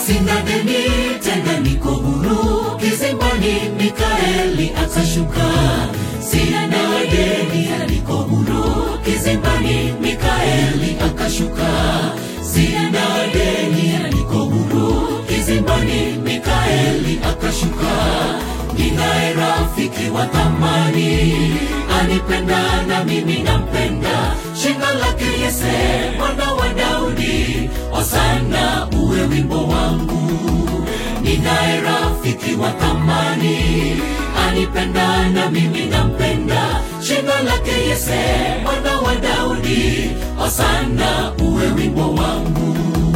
sina deni tena, niko huru kizimbani. Mikaeli akashuka, sina deni, niko huru kizimbani. Mikaeli akashuka, sina deni, niko huru kizimbani. Mikaeli akashuka, ninaye rafiki wa thamani, anipenda na mimi nampenda, shina lake Yese mwana wa Daudi, Hosana uwe wimbo wangu. Ninaye rafiki wa thamani, anipenda na mimi nampenda, shina lake Yese mwana wa Daudi, Hosana uwe wimbo wangu.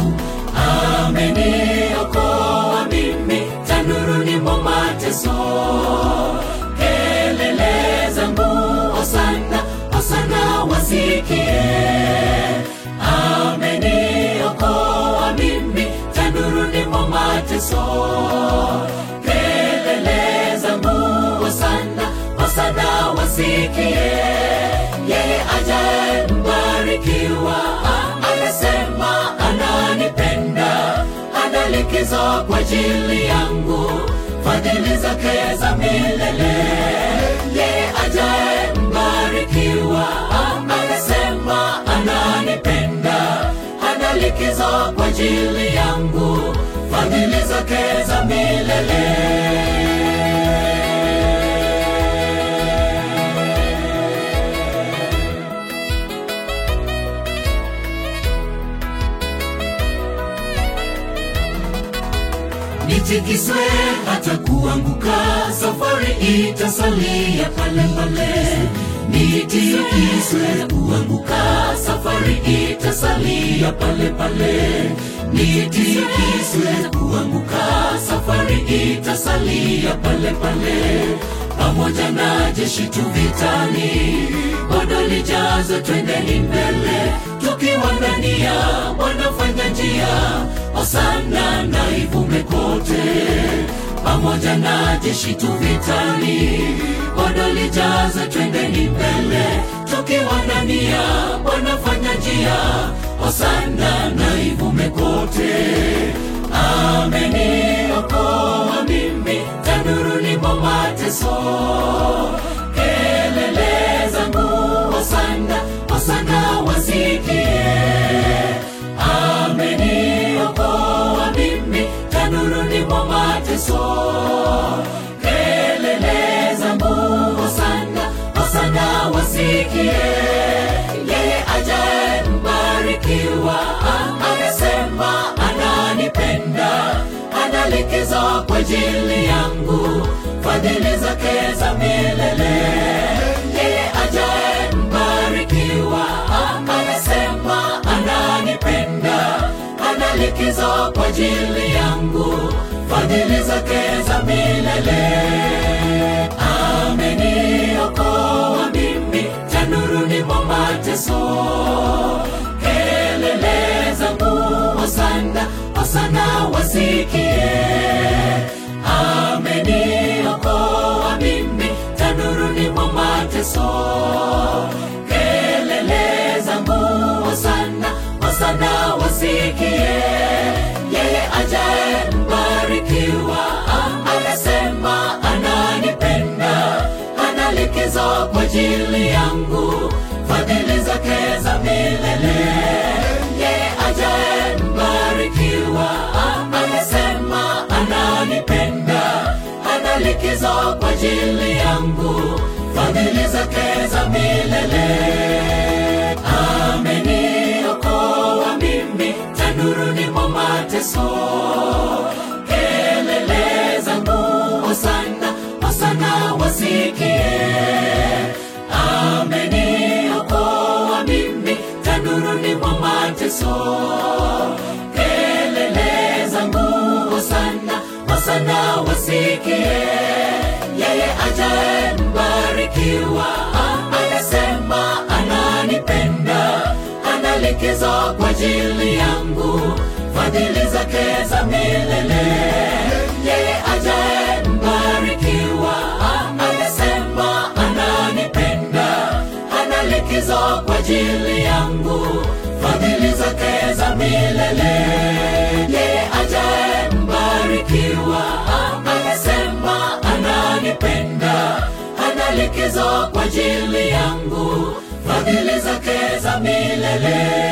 Ameniokoa mimi tanuruni mwa mateso, kelele zangu Hosana, Hosana wasikie. Ameniokoa mimi tanuruni mwa mateso, kelele zangu Hosana, Hosana wasikie. Yeye ajaye mbarikiwa, anasema ananipenda, ana likizo kwa ajili yangu, fadhili zake za milele. Yeye ajaye mbarikiwa, anasema ananipenda, ana likizo kwa ajili yangu, fadhili zake za milele. nitikiswe hata kuanguka, safari itasalia pale pale. Nitikiswe kuanguka, safari itasalia pale pale. Nitikiswe kuanguka, safari itasalia pale pale. Pamoja na jeshi tu vitani, bado lijazo, twendeni mbele, tukiwa ndani ya wanafanya njia Hosana na ivume kote, pamoja na jeshi tu vitani, bado lijaza, twendeni mbele, tukiwa ndani ya wanafanya njia. Hosana na ivume kote, ameniokoa mimi tanuruni mwa mateso, kelele zangu Hosana, Hosana wasikie ameniokoa mimi tanuruni mwa mateso, kelele zangu Hosana, Hosana wasikie. Yeye ajaye mbarikiwa, amesema ananipenda, ana likizo kwa ajili yangu, fadhili zake za milele. Yeye ajaye mbarikiwa, amesema ananipenda ana likizo kwa ajili yangu, fadhili zake za milele. Ameniokoa mimi tanuruni mwa mateso, kelele zangu Hosana, Hosana wasikie. Ameniokoa mimi tanuruni mwa mateso, kelele zangu Hosana, Hosana wasikie. Yeye ajaye mbarikiwa, anasema ananipenda, ana likizo kwa ajili yangu, fadhili zake za milele. Yeye ajaye mbarikiwa, anasema ananipenda, ana likizo kwa ajili yangu, fadhili zake za milele. Ameniokoa mimi tanuruni mwa mateso, kelele zangu Hosana, Hosana wasikie. Ameniokoa mimi tanuruni mwa mateso, kelele zangu Hosana, Hosana wasikie. Yeye ajaye mbarikiwa, anasema ananipenda, ana likizo kwa ajili yangu, fadhili zake za milele. Yeye ajaye mbarikiwa, anasema ananipenda, ana likizo kwa ajili yangu, fadhili zake za milele. Yeye ajaye likizo kwa ajili yangu fadhili zake za milele